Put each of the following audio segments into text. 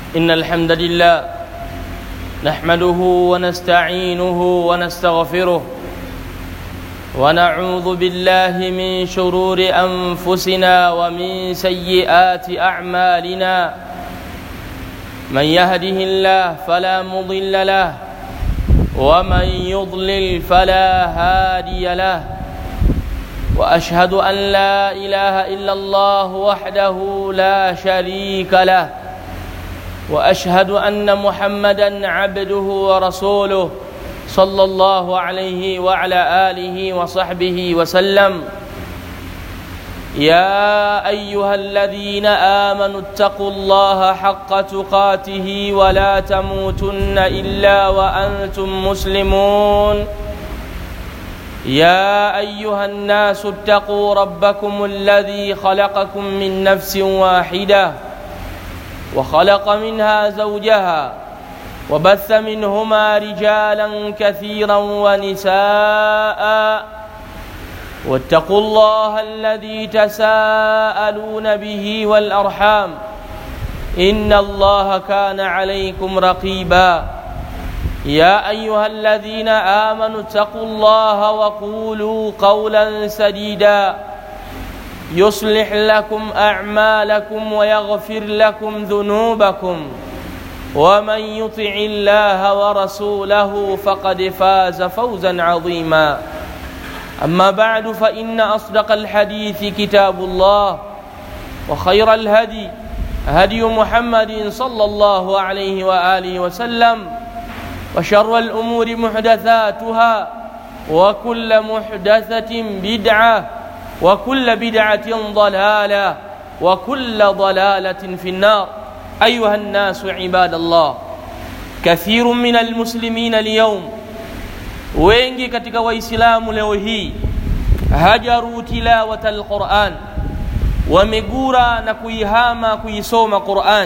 إن الحمد لله نحمده ونستعينه ونستغفره ونعوذ بالله من شرور أنفسنا ومن سيئات أعمالنا من يهده الله فلا مضل له ومن يضلل فلا هادي له واشهد ان لا اله الا الله وحده لا شريك له واشهد ان محمدا عبده ورسوله صلى الله عليه وعلى اله وصحبه وسلم يا ايها الذين امنوا اتقوا الله حق تقاته ولا تموتن الا وانتم مسلمون يا ايها الناس اتقوا ربكم الذي خلقكم من نفس واحده وخلق منها زوجها وبث منهما رجالا كثيرا ونساء واتقوا الله الذي تساءلون به والارحام ان الله كان عليكم رقيبا يا ايها الذين امنوا اتقوا الله وقولوا قولا سديدا يصلح لكم اعمالكم ويغفر لكم ذنوبكم ومن يطع الله ورسوله فقد فاز فوزا عظيما اما بعد فان اصدق الحديث كتاب الله وخير الهدي هدي محمد صلى الله عليه واله وسلم وشر الأمور محدثاتها وكل محدثة بدعة وكل بدعة ضلالة وكل ضلالة في النار أيها الناس عباد الله كثير من المسلمين اليوم wengi katika waislamu leo hii hajaru tilawata alquran wamegura na kuihama kuisoma quran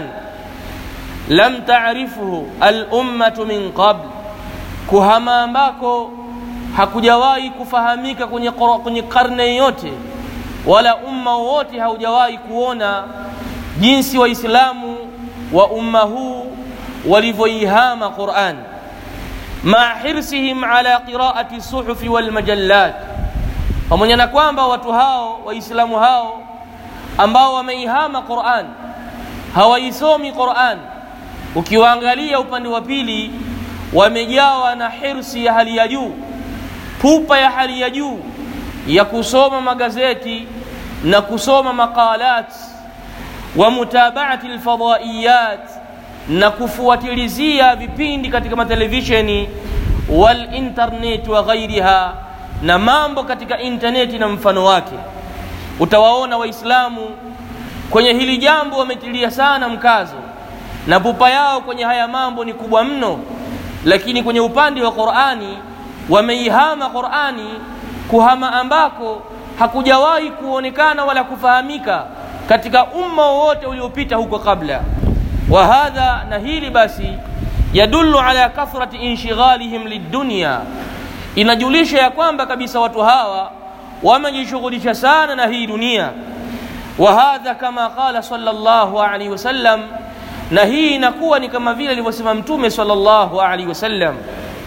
lam taarifuhu alummatu min qabl, kuhama ambako hakujawahi kufahamika kwenye, kwenye karne yote, wala umma wowote haujawahi kuona jinsi Waislamu wa umma huu walivyoihama Quran maa hirsihim ala qiraati suhufi walmajallat, pamoja na kwamba watu hao Waislamu hao ambao wameihama Quran hawaisomi Quran ukiwaangalia upande wa pili wamejawa na hirsi ya hali ya juu pupa ya hali ya juu ya kusoma magazeti na kusoma maqalat wa mutabaati lfadaiyat na kufuatilizia vipindi katika matelevisheni walinternet wa ghairiha na mambo katika intaneti na mfano wake utawaona waislamu kwenye hili jambo wametilia sana mkazo na pupa yao kwenye haya mambo ni kubwa mno lakini kwenye upande wa qurani wameihama qurani kuhama ambako hakujawahi kuonekana wala kufahamika katika umma wowote uliopita huko kabla wa hadha na hili basi yadullu ala kathrati inshighalihim lidunya inajulisha ya kwamba kabisa watu hawa wamejishughulisha sana na hii dunia wa hadha kama qala sallallahu alaihi wasallam na hii inakuwa ni kama vile alivyosema mtume sallallahu alaihi wasallam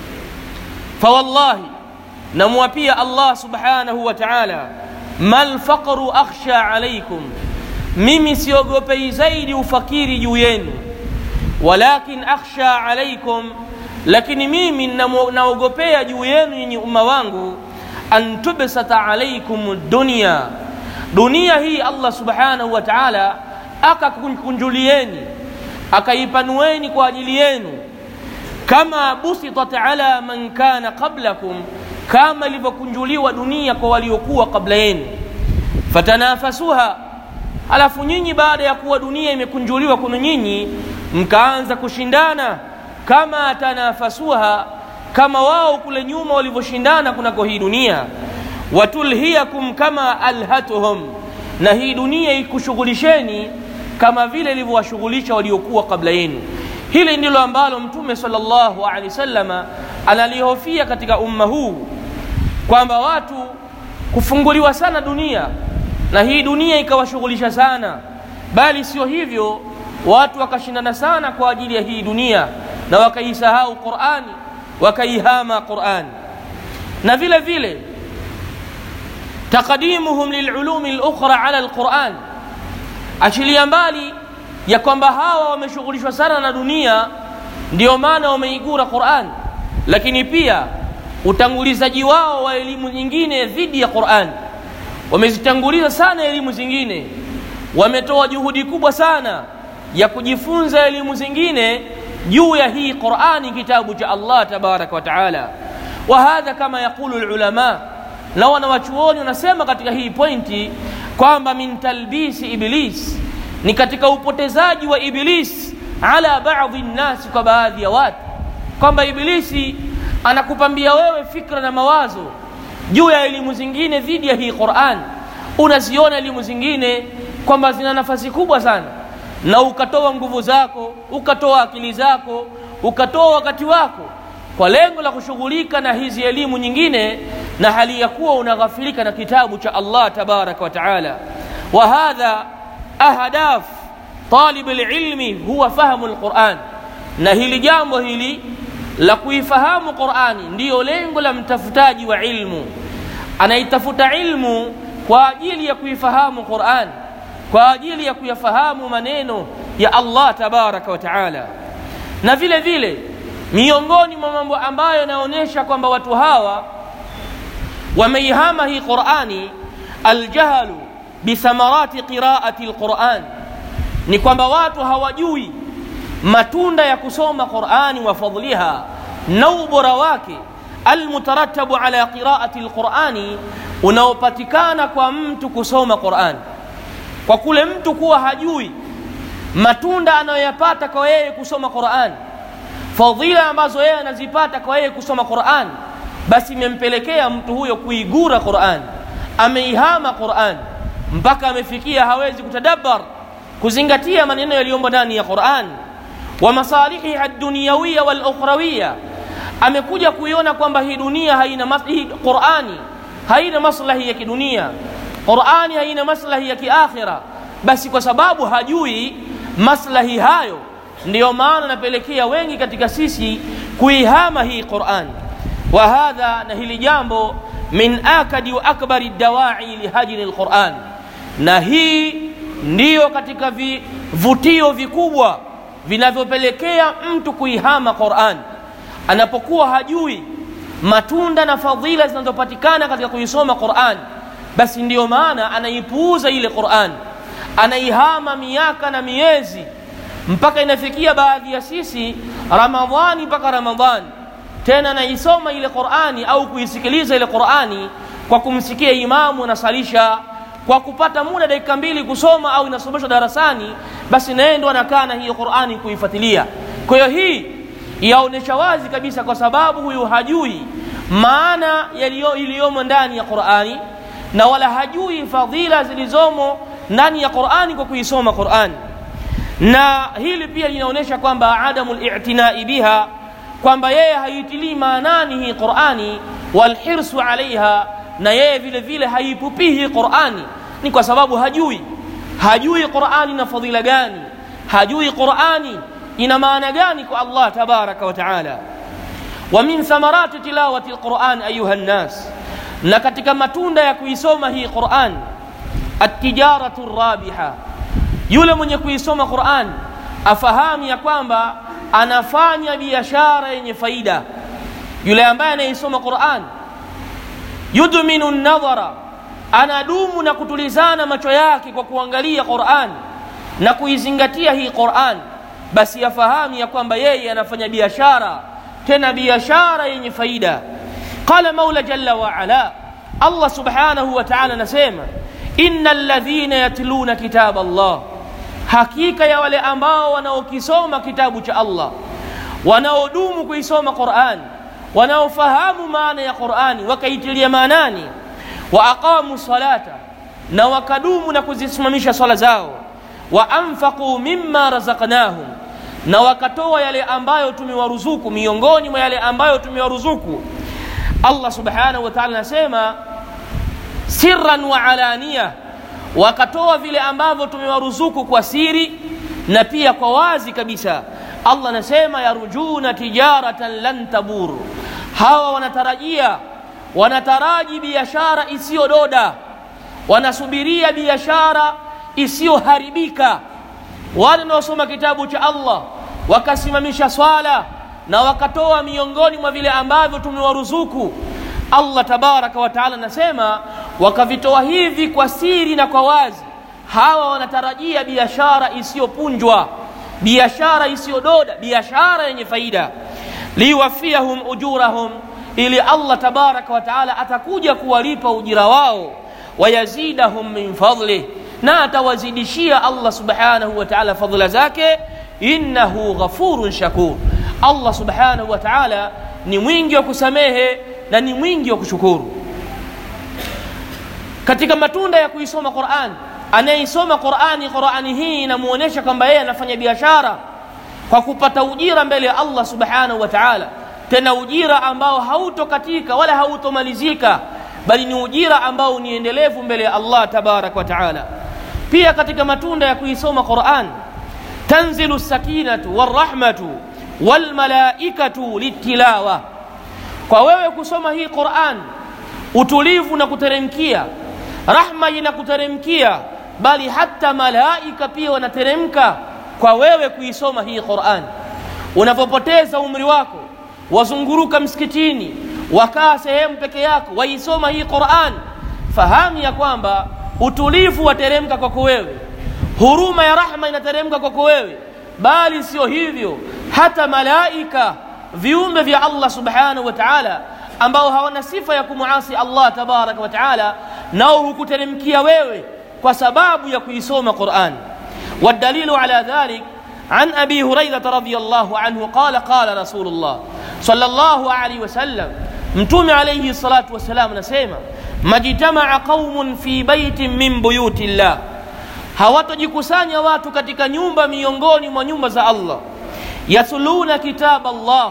fawallahi namwapia allah subhanahu wa taala mal faqru akhsha alaikum mimi siogopei zaidi ufakiri juu yenu walakin akhsha alaikum lakini mimi naogopea juu yenu nyinyi umma wangu an tubsata alaikum dunia dunia hii allah subhanahu wa taala akakunjulieni akaipanueni kwa ajili yenu kama busitat ala man kana qablakum kama ilivyokunjuliwa dunia kwa waliokuwa kabla yenu fatanafasuha alafu nyinyi baada ya kuwa dunia imekunjuliwa kwenu nyinyi mkaanza kushindana kama tanafasuha kama wao kule nyuma walivyoshindana kunako hii dunia watulhiyakum kama alhatuhum na hii dunia ikushughulisheni kama vile ilivyowashughulisha waliokuwa kabla yenu hili ndilo ambalo mtume sallallahu alaihi wasallama analihofia katika umma huu kwamba watu kufunguliwa sana dunia na hii dunia ikawashughulisha sana bali sio hivyo watu wakashindana sana kwa ajili ya hii dunia na wakaisahau qurani wakaihama qurani na vile vile taqdimuhum lilulumi lukhra ala lquran achilia mbali ya kwamba hawa wameshughulishwa sana na dunia ndio maana wameigura quran lakini pia utangulizaji wao wa elimu nyingine dhidi ya quran wamezitanguliza sana elimu zingine wametoa juhudi kubwa sana ya kujifunza elimu zingine juu ya hii qurani kitabu cha allah tabaraka wa taala wa hadha kama yaqulu lulama na wanawachuoni wanasema katika hii pointi kwamba min talbisi iblis ni katika upotezaji wa iblis ala baadhi nnasi kwa baadhi ya watu kwamba ibilisi anakupambia wewe fikra na mawazo juu ya elimu zingine dhidi ya hii quran unaziona elimu zingine kwamba zina nafasi kubwa sana na ukatoa nguvu zako ukatoa akili zako ukatoa wakati wako kwa lengo la kushughulika na hizi elimu nyingine na hali ya kuwa unaghafilika na kitabu cha allah tabaraka wa taala wa hadha ahdaf talib lilmi huwa fahamu lquran na hili jambo hili la kuifahamu qurani ndiyo lengo la mtafutaji wa ilmu anaitafuta ilmu kwa ajili ya kuifahamu quran kwa ajili ya kuyafahamu maneno ya allah tabaraka wa taala na vile vile miongoni mwa mambo ambayo yanaonyesha kwamba watu hawa wameihama hii qurani aljahlu bithamarati qiraati lquran ni kwamba watu hawajui matunda ya kusoma qurani wa fadliha na ubora wake almutaratabu ala qiraati lqurani unaopatikana kwa mtu kusoma qurani kwa kule mtu kuwa hajui matunda anayoyapata kwa yeye kusoma qurani fadhila ambazo yeye anazipata kwa yeye kusoma quran basi imempelekea mtu huyo kuigura quran ameihama quran mpaka amefikia hawezi kutadabbar kuzingatia maneno yaliyomo ndani ya quran wa masalihiha duniyawiya walukhrawiya amekuja kuiona kwamba hii dunia haina mas- hii qurani haina maslahi ya kidunia qurani haina maslahi ya kiakhira basi kwa sababu hajui maslahi hayo ndiyo maana napelekea wengi katika sisi kuihama hii quran wa hadha na hili jambo min akadi wa akbari dawai lihajri lquran na hii ndiyo katika vivutio vikubwa vinavyopelekea mtu kuihama quran anapokuwa hajui matunda na fadhila zinazopatikana katika kuisoma quran basi ndiyo maana anaipuuza ile quran anaihama miaka na miezi mpaka inafikia baadhi ya sisi ramadhani mpaka ramadhani tena naisoma ile qurani au kuisikiliza ile qurani kwa kumsikia imamu anasalisha kwa kupata muda dakika mbili kusoma au inasomeshwa darasani basi naye ndo anakaa na hiyo qurani kuifuatilia kwa hiyo hii yaonyesha wazi kabisa kwa sababu huyu hajui maana iliyomo ndani ya qurani na wala hajui fadhila zilizomo ndani ya qurani kwa kuisoma qurani na hili pia linaonyesha kwamba adamu litinai biha kwamba yeye haitilii maanani hii qurani walhirsu alaiha na yeye vile vile haipupii hii qurani ni kwa sababu hajui hajui qurani na fadhila gani hajui qurani ina maana gani kwa allah tabaraka wa taala wa min thamarati tilawati lquran ayuha nnas na katika matunda ya kuisoma hii quran atijaratu rabiha yule mwenye kuisoma quran afahamu ya kwamba anafanya biashara yenye faida yule ambaye anaisoma quran yudminu nadhara anadumu na kutulizana macho yake kwa kuangalia quran na kuizingatia hii quran basi yafahamu ya kwamba yeye anafanya biashara tena biashara yenye faida qala maula jalla waala allah subhanahu wa taala anasema ina ladhina yatluna kitaba allah hakika ya wale ambao wanaokisoma kitabu cha allah wanaodumu kuisoma qurani wanaofahamu maana ya qurani wakaitilia maanani wa aqamu salata na wakadumu na kuzisimamisha swala zao wa anfaquu mimma razaqnahum na wakatoa yale ambayo tumewaruzuku miongoni mwa yale ambayo tumewaruzuku allah subhanahu wa taala anasema sirran wa alania wakatoa vile ambavyo tumewaruzuku kwa siri na pia kwa wazi kabisa allah anasema yarjuna tijaratan lan tabur hawa wanatarajia wanataraji biashara isiyododa wanasubiria biashara isiyoharibika wale wanaosoma kitabu cha allah wakasimamisha swala na wakatoa miongoni mwa vile ambavyo tumewaruzuku allah tabaraka wataala anasema wakavitoa hivi kwa siri na kwa wazi hawa wanatarajia biashara isiyopunjwa biashara isiyododa biashara yenye faida liwafiyahum ujurahum ili allah tabaraka wataala atakuja kuwalipa ujira wao wayazidahum min fadlih na atawazidishia allah subhanahu wa taala fadhila zake innahu ghafurun shakur allah subhanahu wa taala ni mwingi wa kusamehe na ni mwingi wa kushukuru katika matunda ya kuisoma quran anayeisoma qurani qurani hii inamuonyesha kwamba yeye anafanya biashara kwa kupata ujira mbele ya allah subhanahu wa taala tena ujira ambao hautokatika wala hautomalizika bali ni ujira ambao ni endelevu mbele ya allah tabaraka wa taala pia katika matunda ya kuisoma quran tanzilu sakinatu warahmatu walmalaikatu litilawa kwa wewe kusoma hii quran utulivu na kuteremkia rahma inakuteremkia bali hata malaika pia wanateremka kwa wewe kuisoma hii quran unapopoteza umri wako wazunguruka msikitini wakaa sehemu peke yako waisoma hii quran fahamu ya kwamba utulivu wateremka kwako wewe huruma ya rahma inateremka kwako wewe bali sio hivyo hata malaika viumbe vya allah subhanahu wa taala ambao hawana sifa ya kumuasi allah tabaraka wa taala nao hukuteremkia wewe kwa sababu ya kuisoma quran والدليل على ذلك عن ابي هريره رضي الله عنه قال قال رسول الله صلى الله عليه وسلم متوم عليه الصلاه والسلام نسيما ما اجتمع قوم في بيت من بيوت الله hawatojikusanya watu katika nyumba miongoni mwa nyumba za allah yatluna kitab allah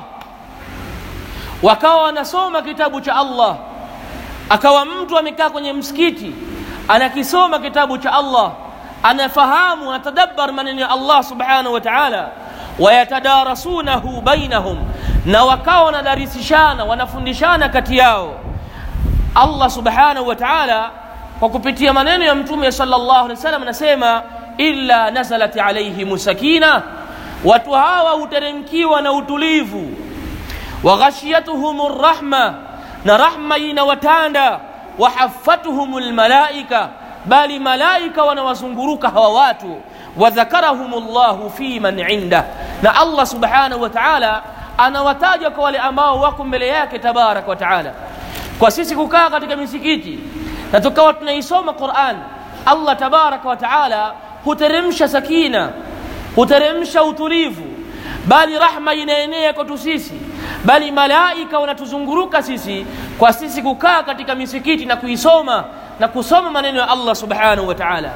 wakawa wanasoma kitabu cha allah akawa mtu amekaa kwenye msikiti anakisoma kitabu cha allah anafahamu anatadabbar maneno ya allah subhanahu wa taala wayatadarasunahu bainahum na wakawa wanadarisishana wanafundishana kati yao allah subhanahu wa taala kwa kupitia maneno ya mtume sallallahu alaihi wasallam anasema illa nazalat alaihim sakina watu hawa huteremkiwa na utulivu waghashiyatuhum rahma na rahma inawatanda wahafatuhum lmalaika bali malaika wanawazunguruka hawa watu wadhakarahum llahu fi man indah na allah subhanahu wa taala anawataja kwa wale ambao wako mbele yake tabaraka wa taala kwa sisi kukaa katika misikiti na tukawa tunaisoma quran allah tabaraka wa taala huteremsha sakina huteremsha utulivu bali rahma inaenea kwetu sisi bali malaika wanatuzunguruka sisi kwa sisi kukaa katika misikiti na kuisoma na kusoma maneno ya allah subhanahu wa taala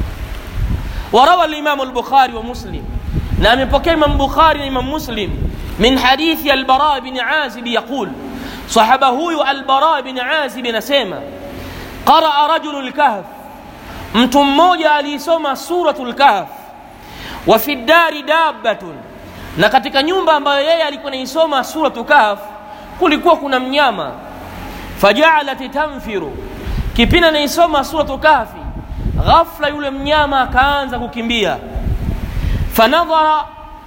وروى الإمام البخاري ومسلم نعم بكي من بخاري من مسلم من حديث البراء بن عازب يقول صحبه البراء بن عازب نسيما قرأ رجل الكهف mtu mmoja aliisoma suratu lkahf wa fi ddari dabbatun na katika nyumba ambayo yeye alikuwa naisoma suratu kahf kulikuwa kuna mnyama fajaalat tanfiru kipindi naisoma suratu kahfi ghafla yule mnyama akaanza kukimbia fanadhara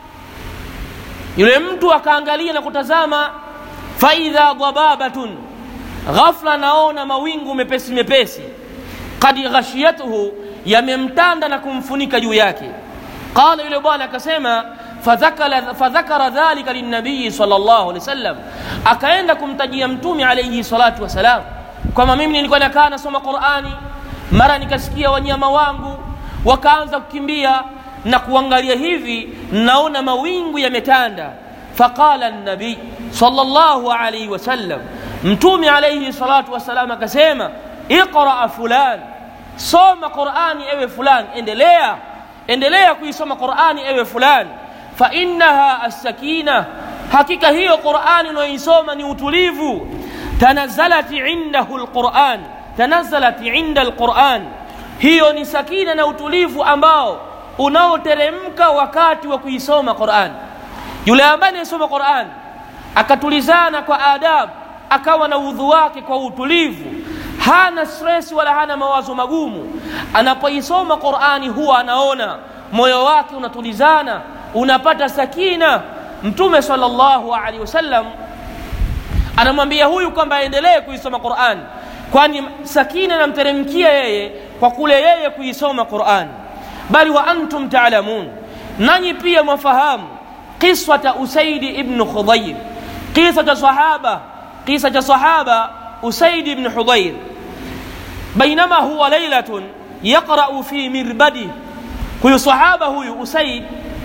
yule mtu akaangalia na kutazama faidha dhababatun ghafla naona mawingu mepesi mepesi kad ghashiyatuhu yamemtanda na kumfunika juu yake qala yule bwana akasema fadhakara dhalika linabiyi sal llahu alehi wasallam akaenda kumtajia mtume alaihi salatu wassalam kwamba mimi nilikuwa nakaa nasoma qurani mara nikasikia wanyama wangu wakaanza kukimbia na kuangalia hivi naona mawingu yametanda faqala nabii sal llahu alaihi wasallam mtume alaihi salatu wassalam akasema iqraa fulan soma qurani ewe fulan endelea endelea kuisoma qurani ewe fulan fainaha assakina hakika hiyo qurani unayoisoma ni utulivu tanazalat indahu lquran tanazalat inda lquran hiyo ni sakina na utulivu ambao unaoteremka wakati wa kuisoma Qur'an. Yule ambaye anayesoma Qur'an akatulizana kwa adabu, akawa na udhu wake kwa utulivu, hana stress wala hana mawazo magumu, anapoisoma Qur'ani huwa anaona moyo wake unatulizana, unapata sakina. Mtume sallallahu alaihi wasallam anamwambia huyu kwamba aendelee kuisoma Qur'an, kwani sakina inamteremkia yeye kwa kule yeye kuisoma Qur'an. Bali wa antum taalamun, nanyi pia mwafahamu qiswata Usaidi ibn Khudayr, kisa cha sahaba, kisa cha sahaba Usaid ibn Hudayr, bainama huwa lailatun yaqra'u fi mirbadi. Huyu sahaba huyu Usaid,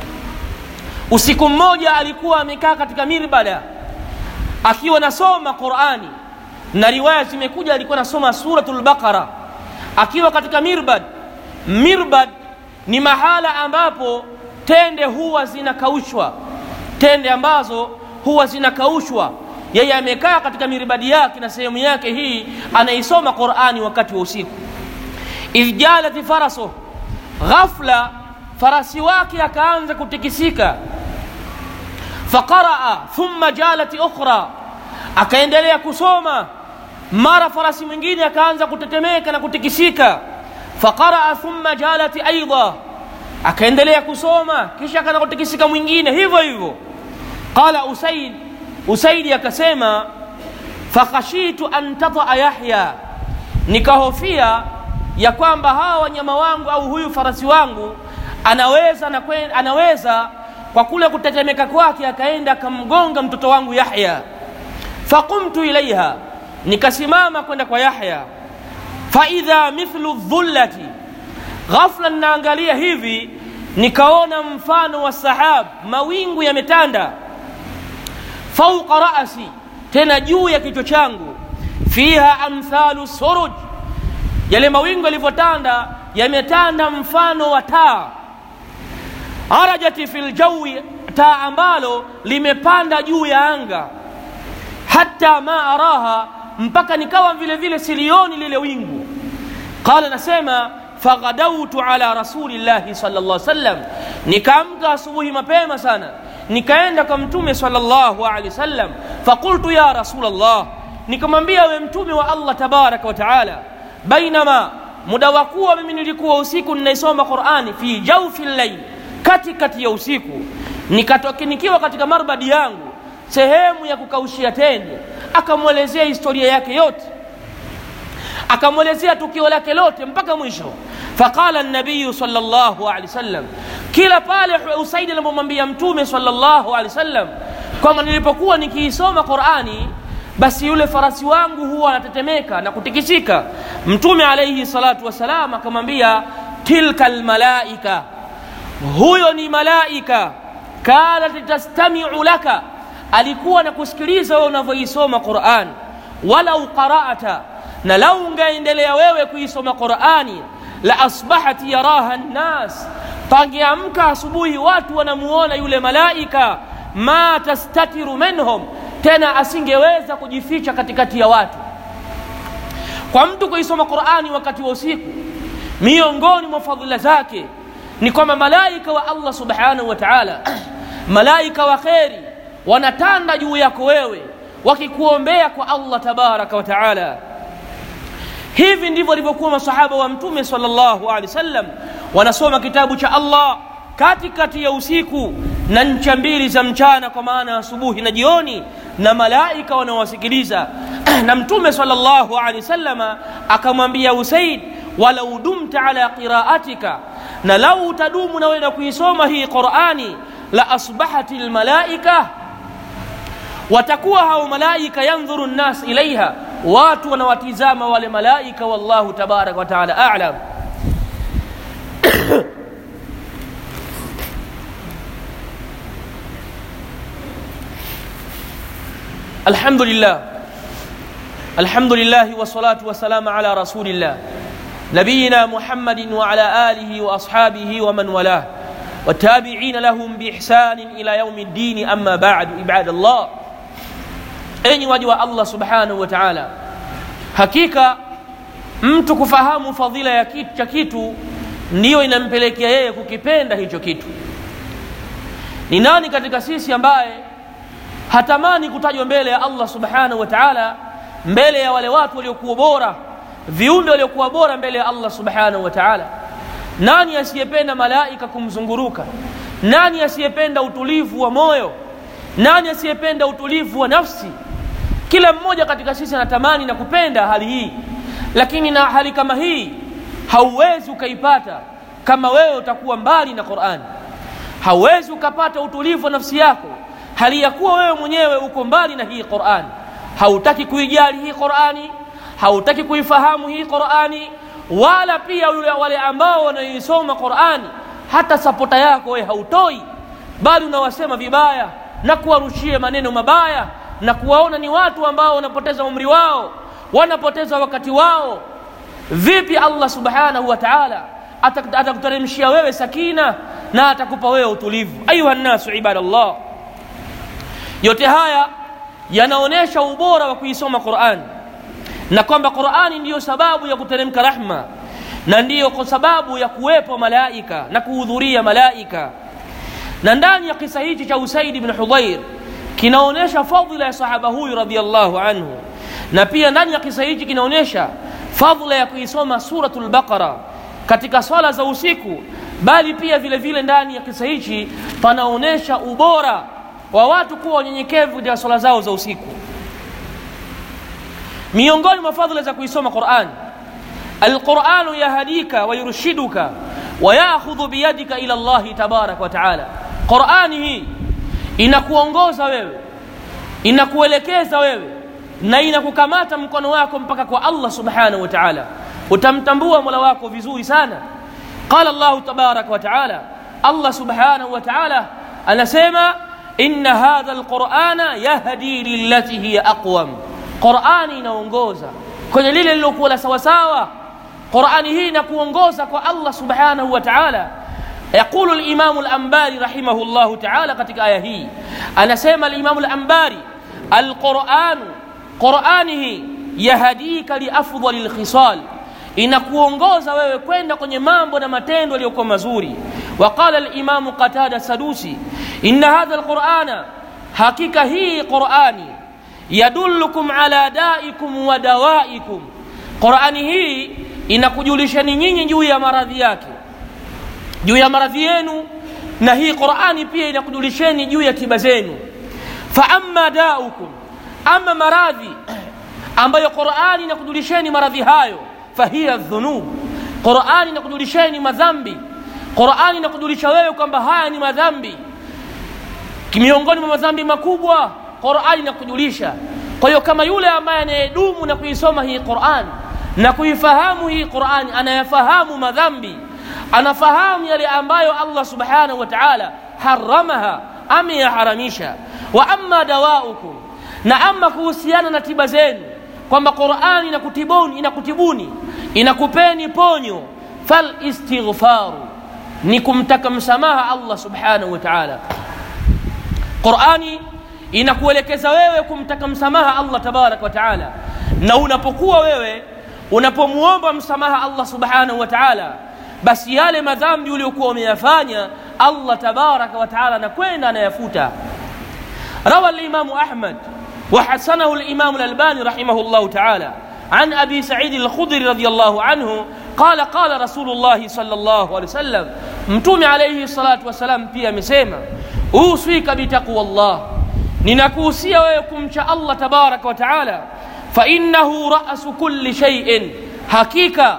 usiku mmoja alikuwa amekaa katika mirbada akiwa nasoma Qur'ani, na riwaya zimekuja alikuwa nasoma suratul Baqara akiwa katika mirbad. Mirbad ni mahala ambapo tende huwa zinakaushwa, tende ambazo huwa zinakaushwa. Yeye amekaa katika mirbadi yake na sehemu yake hii, anaisoma Qur'ani wakati wa usiku. Idh jalat faraso, ghafla farasi wake akaanza kutikisika. Faqaraa thumma jalat ukhra, akaendelea kusoma, mara farasi mwingine akaanza kutetemeka na kutikisika. Faqaraa thumma jalat aidha akaendelea kusoma kisha akana kutikisika mwingine hivyo hivyo. Qala Usaid, Usaidi akasema fakhashitu an tataa Yahya, nikahofia ya kwamba hawa wanyama wangu au huyu farasi wangu anaweza na kwen, anaweza kwa kule kutetemeka kwake akaenda akamgonga mtoto wangu Yahya. Faqumtu ilaiha, nikasimama kwenda kwa Yahya. Faidha mithlu dhullati ghafla ninaangalia hivi nikaona mfano wa sahab, mawingu yametanda, fauqa rasi, tena juu ya kichwa changu, fiha amthalu suruj, yale mawingu yalivyotanda yametanda mfano wa taa, arajati fi ljawi, taa ambalo limepanda juu ya anga, hata ma araha, mpaka nikawa vile vile silioni lile wingu. Qala, nasema faghadautu ala rasulillahi sallallahu alaihi wasallam, nikaamka asubuhi mapema sana nikaenda kwa mtume sallallahu alaihi wasallam. Faqultu ya rasulallah, nikamwambia we mtume wa Allah tabaraka wa taala, bainama muda wa kuwa mimi nilikuwa usiku ninaisoma Qurani, fi jaufi llail, katikati ya usiku, nikatoka nikiwa katika marbadi yangu, sehemu ya kukaushia tende. Akamwelezea historia yake yote akamwelezea tukio lake lote mpaka mwisho. Faqala nabiyu sallallahu alaihi wasallam, kila pale Usaidi anapomwambia Mtume sallallahu alaihi wasallam kwamba nilipokuwa nikiisoma Qurani, basi yule farasi wangu huwa anatetemeka na kutikisika. Mtume alaihi salatu wassalam akamwambia, tilka almalaika, huyo ni malaika, kanat tastamiu laka, alikuwa na kusikiliza wewe unavyoisoma Quran, walau qara'ata na lau ungaendelea wewe kuisoma Qur'ani, la asbahat yaraha nnas, pangeamka asubuhi watu wanamuona yule malaika, ma tastatiru minhum, tena asingeweza kujificha katikati ya watu. Kwa mtu kuisoma Qur'ani wakati wa usiku, miongoni mwa fadhila zake ni kwamba malaika wa Allah subhanahu wa ta'ala, malaika wa kheri wanatanda juu yako wewe wakikuombea kwa Allah tabaraka wa ta'ala. Hivi ndivyo walivyokuwa masahaba wa Mtume sallallahu alaihi wasallam, wanasoma kitabu cha Allah katikati ya usiku na ncha mbili za mchana, kwa maana asubuhi na jioni, na malaika wanawasikiliza. na Mtume sallallahu alaihi wasallam akamwambia Usaid, walau dumta ala qiraatika, na lau utadumu na wewe na kuisoma hii Qurani, la asbahati lmalaika, watakuwa hao malaika yandhuru nnas ilaiha watu wanawatizama wale malaika, wallahu tabaraka wa taala a'lam. Alhamdulillah, alhamdulillah wassalatu wassalamu ala rasulillah nabiyina Muhammadin wa ala alihi wa ashabihi wa man walah watabiina lahum biihsanin ila yaumi ddini, amma ba'du, ibadallah Enyi waja wa Allah subhanahu wa ta'ala, hakika mtu kufahamu fadhila ya kitu cha kitu ndiyo inampelekea yeye kukipenda hicho kitu ni nani katika sisi ambaye hatamani kutajwa mbele ya allah subhanahu wa taala mbele ya wale watu waliokuwa bora viumbe waliokuwa bora mbele ya allah subhanahu wa taala nani asiyependa malaika kumzunguruka nani asiyependa utulivu wa moyo nani asiyependa utulivu wa nafsi kila mmoja katika sisi anatamani na kupenda hali hii lakini na hali kama hii hauwezi ukaipata kama wewe utakuwa mbali na qurani hauwezi ukapata utulivu wa nafsi yako hali ya kuwa wewe mwenyewe uko mbali na hii qurani hautaki kuijali hii qurani hautaki kuifahamu hii qurani wala pia yule wale ambao wanaisoma qurani hata sapota yako wewe hautoi bali unawasema vibaya na kuwarushia maneno mabaya na kuwaona ni watu ambao wanapoteza umri wao wanapoteza wakati wao vipi allah subhanahu wa taala atakuteremshia wewe sakina na atakupa wewe utulivu ayuha nnasu ibadallah yote haya yanaonyesha ubora wa kuisoma qurani na kwamba qurani ndiyo sababu ya kuteremka rahma na ndiyo kwa sababu ya kuwepo malaika na kuhudhuria malaika na ndani ya kisa hichi cha usaidi bn hudhair kinaonyesha fadhila ya sahaba huyu radiallahu anhu na pia ndani ya kisa hichi kinaonyesha fadhila ya kuisoma suratu lbaqara katika swala za usiku bali pia vile vile ndani ya kisa hichi panaonyesha ubora wa watu kuwa wanyenyekevu katika swala zao za usiku miongoni mwa fadhila za kuisoma qurani alquranu yahdika wayurshiduka wayakhudhu biyadika ila llahi tabaraka wataala qurani hii inakuongoza wewe inakuelekeza wewe na inakukamata mkono wako mpaka kwa allah subhanahu wa taala utamtambua mola wako vizuri sana qala llahu tabaraka wataala allah subhanahu wa taala anasema inna hadha lqurana yahdi lillati hiya aqwam qurani inaongoza kwenye lile lilokuwa la sawasawa qurani hii inakuongoza kwa allah subhanahu wa taala يقول الإمام الأنباري رحمه الله تعالى katika aya hii anasema الإمام الأنباري القرآن قرآنه يهديك لأفضل الخصال inakuongoza wewe kwenda kwenye mambo na matendo yaliyokuwa mazuri waqala limamu qatada sadusi inna hadha lqurana hakika hii qurani yadullukum ala daikum wa dawaikum qurani hii inakujulishani nyinyi juu ya maradhi yake juu ya maradhi yenu na hii qurani pia inakujulisheni juu ya tiba zenu fa amma daukum ama maradhi ambayo qurani inakujulisheni maradhi hayo fahiya dhunub qurani inakujulisheni madhambi qurani inakujulisha wewe kwamba haya ni madhambi miongoni mwa madhambi makubwa qurani inakujulisha kwa hiyo kama yule ambaye anayedumu na kuisoma hii qurani na kuifahamu hii qurani anayafahamu madhambi anafahamu yale ambayo allah subhanahu wa taala haramaha ameyaharamisha wa amma dawaukum na ama kuhusiana na tiba zenu kwamba qurani inakutibuni inakutibuni inakupeni ponyo falistighfaru ni kumtaka msamaha allah subhanahu wa taala qurani inakuelekeza wewe kumtaka msamaha allah tabaraka wa taala na unapokuwa wewe unapomwomba msamaha allah subhanahu wa taala basi yale madhambi uliokuwa umeyafanya allah tabaraka wa taala anakwenda anayafuta rawa limamu ahmad وحسنه الإمام الألباني رحمه الله تعالى عن أبي سعيد الخضري رضي الله عنه قال قال رسول الله صلى الله عليه وسلم متوم عليه الصلاة والسلام pia amesema uswika bitaqwa Allah ninakuhusia wewe kumcha Allah tabaraka wa taala fa innahu ra'su kulli shay'in hakika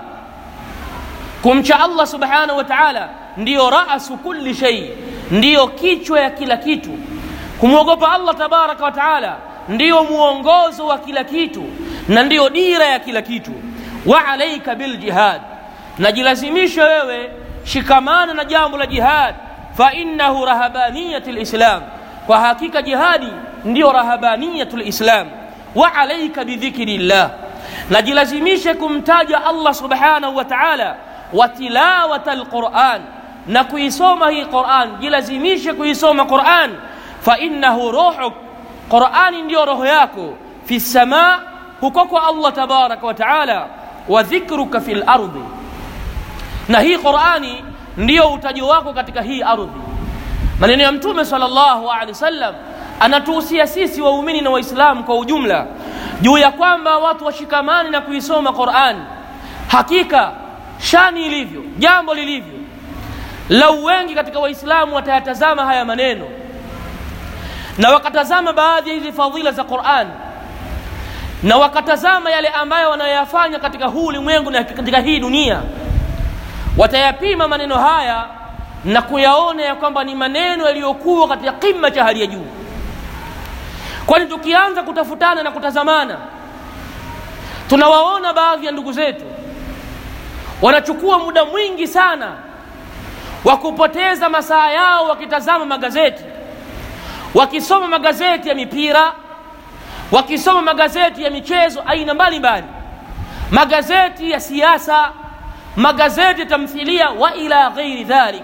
kumcha Allah subhanahu wa taala ndiyo ra'su kulli shay ndiyo kichwa ya kila kitu kumwogopa Allah tabaraka wa taala ndiyo mwongozo wa kila kitu na ndiyo dira ya kila kitu wa alaika biljihad najilazimisha wewe shikamana na jambo la jihad fa innahu rahabaniyatu lislam kwa hakika jihadi ndiyo rahabaniyatu lislam wa alaika bidhikri llah najilazimishe kumtaja allah subhanahu wa taala wa tilawata lquran na kuisoma hii quran jilazimishe kuisoma quran fa innahu ruhuk qurani ndiyo roho yako fi lsama huko kwa allah tabaraka wa taala wa dhikruka fi lardi na hii qurani ndiyo utaji wako katika hii ardhi maneno ya mtume salllahu alehi wasallam anatuhusia sisi waumini na waislamu kwa ujumla juu ya kwamba watu washikamani na kuisoma qurani hakika shani ilivyo jambo lilivyo lau wengi katika waislamu watayatazama haya maneno na wakatazama baadhi ya hizi fadhila za qurani na wakatazama yale ambayo wanayoyafanya katika huu ulimwengu na katika hii dunia watayapima maneno haya na kuyaona ya kwamba ni maneno yaliyokuwa katika kima cha hali ya juu kwani tukianza kutafutana na kutazamana tunawaona baadhi ya ndugu zetu wanachukua muda mwingi sana wa kupoteza masaa yao wakitazama magazeti wakisoma magazeti ya mipira wakisoma magazeti ya michezo aina mbalimbali magazeti ya siasa magazeti ya tamthilia wa ila ghairi dhalik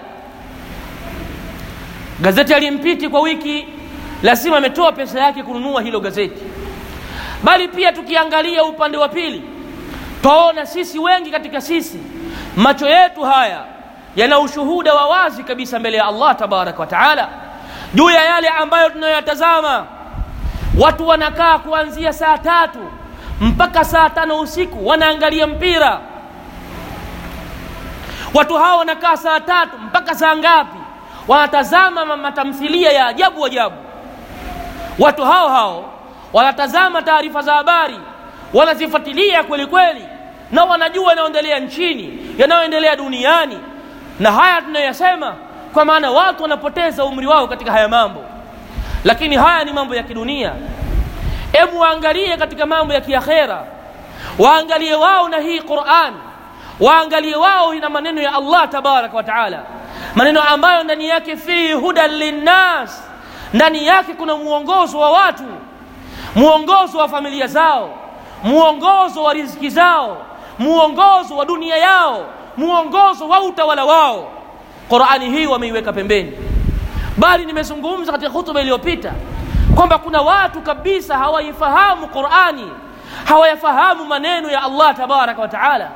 gazeti alimpiti kwa wiki lazima ametoa pesa yake kununua hilo gazeti bali pia tukiangalia upande wa pili twaona sisi wengi katika sisi macho yetu haya yana ushuhuda wa wazi kabisa mbele ya allah tabaraka wa taala juu ya yale ambayo tunayoyatazama watu wanakaa kuanzia saa tatu mpaka saa tano usiku wanaangalia mpira watu hao wanakaa saa tatu mpaka saa ngapi wanatazama matamthilia ya ajabu ajabu watu hao hao wanatazama taarifa za habari wanazifuatilia kweli kweli na wanajua yanayoendelea nchini yanayoendelea duniani na haya tunayoyasema kwa maana watu wanapoteza umri wao katika haya mambo lakini haya ni mambo ya kidunia hebu waangalie katika mambo ya kiakhera waangalie wao na hii quran waangalie wao na maneno ya allah tabaraka wa taala maneno ambayo ndani yake fihi hudan linnas ndani yake kuna mwongozo wa watu mwongozo wa familia zao mwongozo wa riziki zao mwongozo wa dunia yao mwongozo wa utawala wao qurani hii wameiweka pembeni bali nimezungumza katika hutuba iliyopita kwamba kuna watu kabisa hawaifahamu qurani hawayafahamu maneno ya allah tabaraka wa taala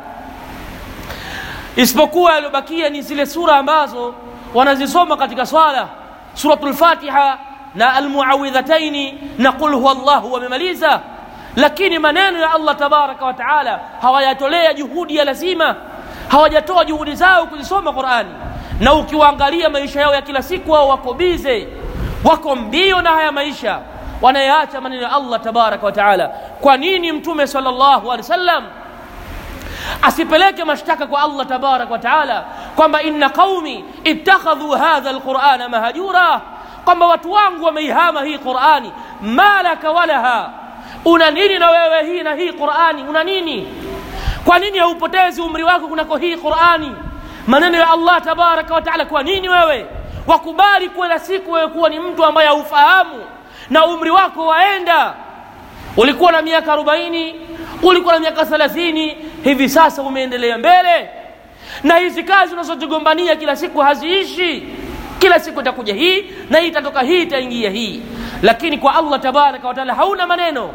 isipokuwa yaliyobakia ni zile sura ambazo wanazisoma katika swala suratu lfatiha na almuawidhataini na qul huwa llahu wamemaliza lakini maneno ya allah tabaraka wa taala hawayatolea juhudi ya lazima hawajatoa juhudi zao kuzisoma qurani na ukiwaangalia maisha yao ya kila siku wao wako bize wako mbio na haya maisha wanayaacha maneno ya allah tabaraka wa taala kwa nini mtume salllahu alehi wasallam asipeleke mashtaka kwa allah tabaraka wa taala kwamba inna qaumi ittakhadhu hadha lqurana mahajura kwamba watu wangu wameihama hii qurani malaka walaha una nini na wewe hii na hii qurani una nini kwa nini haupotezi umri wako kunako hii qurani maneno ya allah tabaraka wa taala kwa nini wewe wakubali kila siku wewe kuwa ni mtu ambaye haufahamu na umri wako waenda ulikuwa na miaka arobaini ulikuwa na miaka thelathini hivi sasa umeendelea mbele na hizi kazi unazozigombania kila siku haziishi kila siku itakuja hii na hii itatoka hii itaingia hii lakini kwa allah tabaraka wataala hauna maneno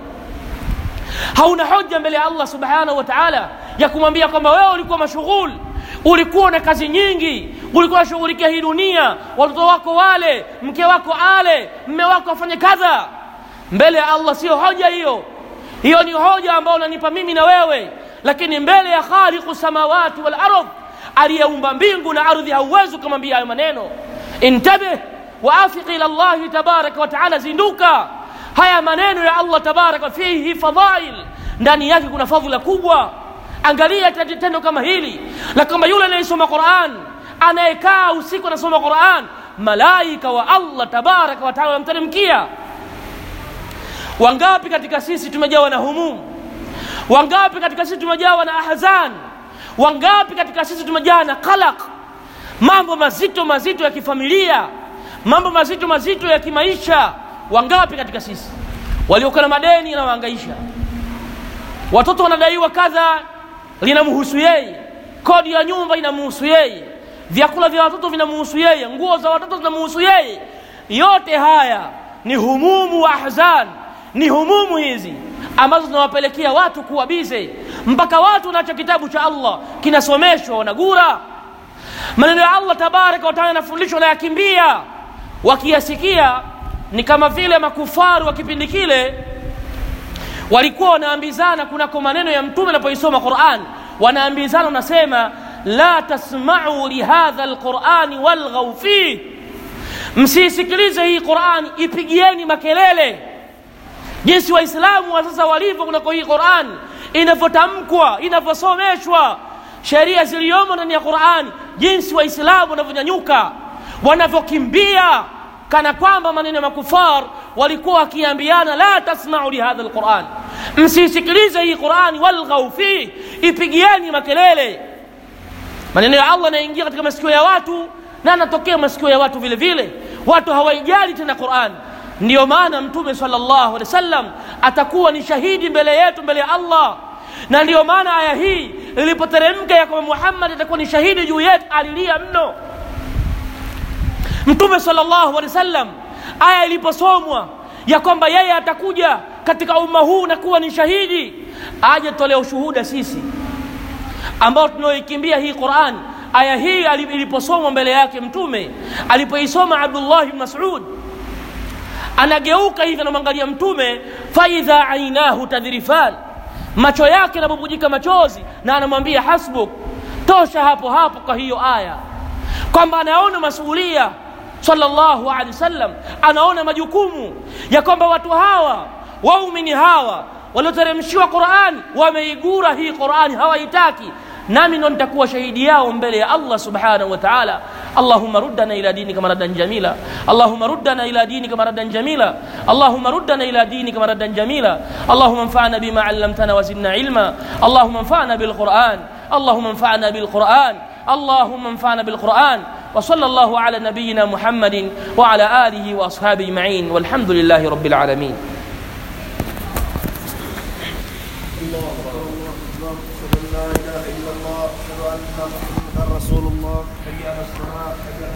hauna hoja mbele ya allah subhanahu wa taala ya kumwambia kwamba wewe ulikuwa mashughul ulikuwa na kazi nyingi ulikuwa unashughulikia hii dunia watoto wako wale mke wako ale mme wako afanye kadha mbele ya allah sio hoja hiyo hiyo ni hoja ambayo unanipa mimi na wewe lakini mbele ya khaliqu samawati wal ardh aliyeumba mbingu na ardhi hauwezi ukamwambia hayo maneno intabih waafiq ila llahi tabaraka wa taala zinduka haya maneno ya allah tabaraka fihi fadhail ndani yake kuna fadhila kubwa angalia tendo kama hili la kwamba yule anayesoma quran anayekaa usiku anasoma quran malaika wa allah tabaraka wa taala wamteremkia wangapi katika sisi tumejawa na humumu wangapi katika sisi tumejawa na ahzan wangapi katika sisi tumejawa na qalaq mambo mazito mazito ya kifamilia mambo mazito mazito ya kimaisha wangapi katika sisi waliokuwa na madeni yanawaangaisha watoto wanadaiwa kadha linamhusu yeye kodi ya nyumba inamhusu yeye vyakula vya watoto vinamhusu yeye nguo za watoto zinamhusu yeye yote haya ni humumu wa ahzan ni humumu hizi ambazo zinawapelekea watu kuwa bize mpaka watu wanacho kitabu cha allah kinasomeshwa wanagura maneno ya allah tabaraka wataala yanafundishwa na yakimbia wakiyasikia ni kama vile makufaru wa kipindi kile walikuwa wanaambizana kunako maneno ya mtume anapoisoma quran wanaambizana wanasema la tasmau lihadha lqurani walghau fih msiisikilize hii qurani ipigieni makelele jinsi waislamu wa sasa walivyo kunako hii qurani inavyotamkwa inavyosomeshwa sheria ziliyomo ndani ya qurani jinsi waislamu wanavyonyanyuka wanavyokimbia kana kwamba maneno ya makufar walikuwa wakiambiana la tasmau lihadha lquran msiisikilize hii qurani walghau fih ipigieni makelele maneno ya allah yanaingia katika masikio ya watu na anatokea masikio ya watu vile vile watu hawaijali tena qurani ndiyo maana mtume salllahu alehi wasallam atakuwa ni shahidi mbele yetu mbele ya allah na ndiyo maana aya hii ilipoteremka ya kwamba muhammad atakuwa ni shahidi juu yetu alilia mno mtume salllahu alehi wasallam aya iliposomwa ya kwamba yeye atakuja katika umma huu na kuwa ni shahidi aje tolea ushuhuda sisi ambao tunaoikimbia hii quran aya hii iliposomwa mbele yake mtume alipoisoma abdullah bn masud anageuka hivi anamwangalia mtume faidha ainahu tadhrifan macho yake yanabubujika machozi na anamwambia hasbuk tosha hapo hapo kwa hiyo aya kwamba anaona masuulia sallallahu alaihi wasallam anaona majukumu ya kwamba watu hawa waumini hawa walioteremshiwa qurani wameigura hii qurani hawaitaki nami ndo nitakuwa shahidi yao mbele ya allah subhanahu wa taala اللهم ردنا إلى دينك مردا جميلا اللهم ردنا إلى دينك مردا جميلا اللهم ردنا إلى دينك مردا جميلا اللهم انفعنا بما علمتنا وزدنا علما اللهم انفعنا بالقرآن اللهم انفعنا بالقرآن اللهم انفعنا بالقرآن وصلى الله على نبينا محمد وعلى آله وأصحابه أجمعين والحمد لله رب العالمين الله أكبر الله أكبر أشهد أن لا إله إلا الله أشهد أن محمدا رسول الله حي على الصلاة حي على